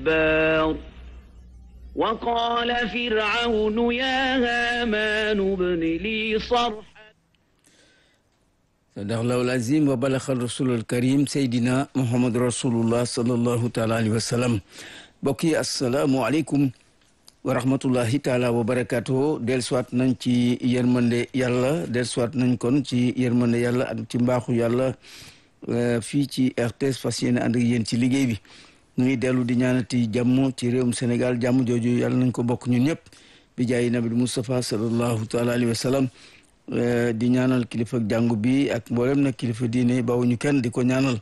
الجبار وقال فرعون يا هامان ابن لي صرحا sadaqallahu al-azim wa balaxal rasulul karim seydina muhammad rasulullah sallallahu taala alayhi wa sallam mbokk yi asalaamualeykum wa rahmatullahi taala wa barakatuhu del soit nañ ci yërmande yàlla del soit nañ kon ci yërmande yàlla ak ci mbaaxu yàlla fii ci RTS fas yéene ànd ak yéen ci liggéey bi ñu ngi dellu di ñaanati jàmm ci réewum Sénégal jàmm jooju yàlla nañ ko bokk ñun ñëpp bi jaay nabi Mustafa sallallahu taala alayhi wa sallam di ñaanal kilifa jàngu bi ak mboolem nag kilifa diine bawuñu kenn di ko ñaanal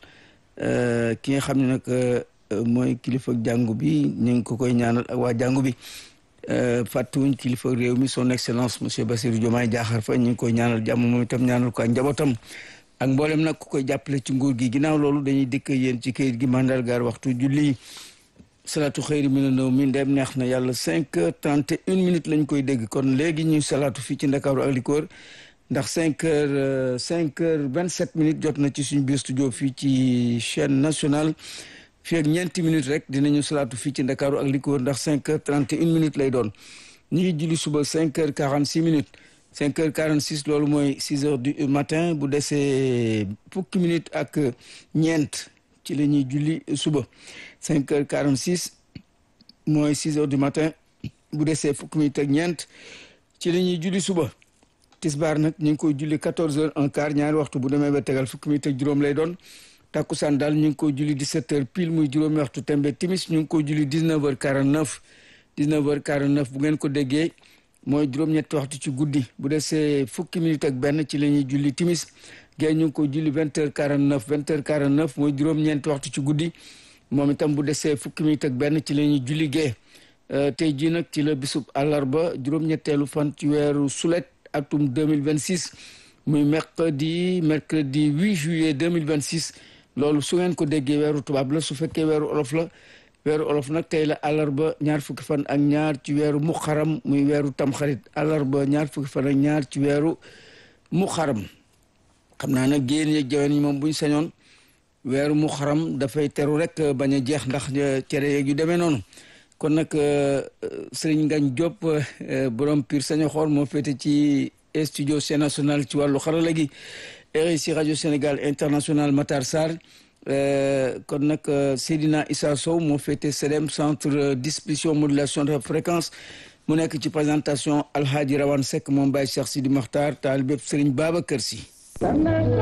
ki nga xam ne nag mooy kilifa jàngu bi ñu ngi ko koy ñaanal ak waa jàngu bi fàttuwuñ kilifa réew mi son excellence monsieur Bassirou Diomaye Diakhar Faye ñu ngi koy ñaanal jàmm moom itam ñaanal ko ak njabootam ak mboolem nag ku koy jàppale ci nguur gi ginnaaw loolu dañuy dikk yéen ci kayit gi mandargaar waxtu julli salaatu xëyri mi na nëw mi ndem neex na yàlla cinq heures trente et une minutes lañ koy dégg kon léegi ñuy salaatu fii ci ndakaaru ak li ko wër ndax cinq heures cinq heures vingt sept minutes jot na ci suñu biir studio fii ci chaîne nationale fii ak ñeenti minutes rek dinañu salaatu fii ci ndakaaru ak li ko wër ndax cinq heures trente et une minutes lay doon ñu ngi julli suba cinq heures quarante six minutes cinq heures quarante six loolu mooy six heures du matin bu desee fukki minutes ak ñeent ci la ñuy julli suba cinq heures quarante six mooy six heures du matin bu desee fukki minutes ak ñeent ci la ñuy julli suba tisbaar nag ñu ngi koy julli quatorze heures un quart ñaari waxtu bu demee ba tegal fukki minutes ak juróom lay doon takkusaan daal ñu ngi koy julli dix-sept heures pile muy juróomi waxtu tembe timis ñu ngi koy julli dix-neuf heures quarante-neuf dix-neuf heures quarante-neuf bu ngeen ko déggee mooy juróom-ñetti waxtu ci guddi bu desee fukki minutes ak benn ci la ñuy julli timis gée ñu ngi ko julli vingt heures quarante neuf vingt heures quarante neuf mooy juróom-ñeenti waxtu ci guddi moom itam bu desee fukki minutes ak benn ci la ñuy julli gée tey jii nag ci la bisub àllarba juróom-ñetteelu fan ci weeru sulet atum deux mille vingt six muy mercredi mercredi huit juillet deux mille vingt six loolu su ngeen ko déggee weeru tubaab la su fekkee weeru olof la weeru olof nag tey la àllarba ñaar fukki fan ak ñaar ci weeru muxaram muy weeru tamxarit àllarba ñaar fukki fan ak ñaar ci weeru muxaram xam naa nag génn yeeg jaween yi moom buñ sañoon weeru mu xaram dafay teru rek bañ a jeex ndax cere yeeg yu demee noonu kon nag Serigne Ngagne Diop borom Pire saño xoor moo féete ci studio Sen National ci wàllu xarala gi RSI rajo Sénégal international Matar Sarr kon nag Seydina Issa Sow moo féete CEDEM centre distribution modulation de fréquence mu nekk ci présentation Alhaji Rawane Seck moom Baye Cheikh Sidi Makhtar taal bépp Serigne Babacar Sy